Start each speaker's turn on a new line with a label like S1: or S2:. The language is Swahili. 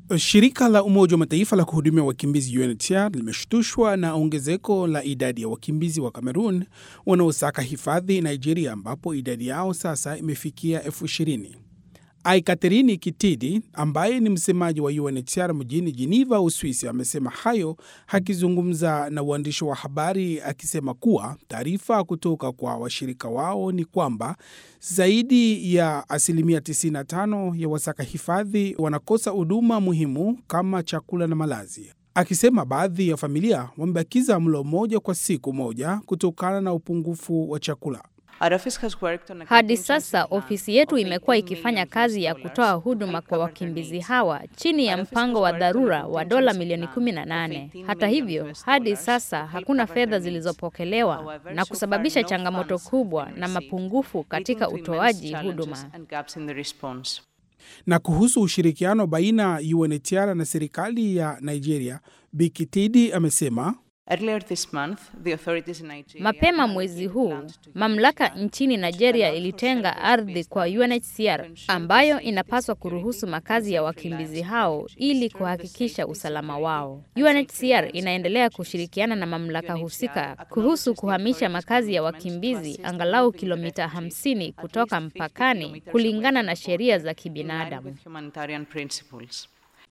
S1: Shirika la Umoja wa Mataifa la kuhudumia wakimbizi UNHCR limeshtushwa na ongezeko la idadi ya wakimbizi wa Cameroon wanaosaka hifadhi Nigeria, ambapo idadi yao sasa imefikia elfu ishirini. Aikaterini Kitidi ambaye ni msemaji wa UNHCR mjini Geneva, Uswisi, amesema hayo akizungumza na uandishi wa habari, akisema kuwa taarifa kutoka kwa washirika wao ni kwamba zaidi ya asilimia 95 ya wasaka hifadhi wanakosa huduma muhimu kama chakula na malazi, akisema baadhi ya familia wamebakiza mlo mmoja kwa siku moja kutokana na upungufu wa chakula.
S2: Hadi sasa ofisi yetu imekuwa ikifanya kazi ya kutoa huduma kwa wakimbizi hawa chini ya mpango wa dharura wa dola milioni 18. Hata hivyo, hadi sasa hakuna fedha zilizopokelewa na kusababisha changamoto kubwa na mapungufu katika utoaji huduma.
S1: Na kuhusu ushirikiano baina ya UNHCR na serikali ya Nigeria, Bikitidi amesema
S2: Mapema mwezi huu mamlaka nchini Nigeria ilitenga ardhi kwa UNHCR ambayo inapaswa kuruhusu makazi ya wakimbizi hao ili kuhakikisha usalama wao. UNHCR inaendelea kushirikiana na mamlaka husika kuhusu kuhamisha makazi ya wakimbizi angalau kilomita 50 kutoka mpakani kulingana na sheria za kibinadamu.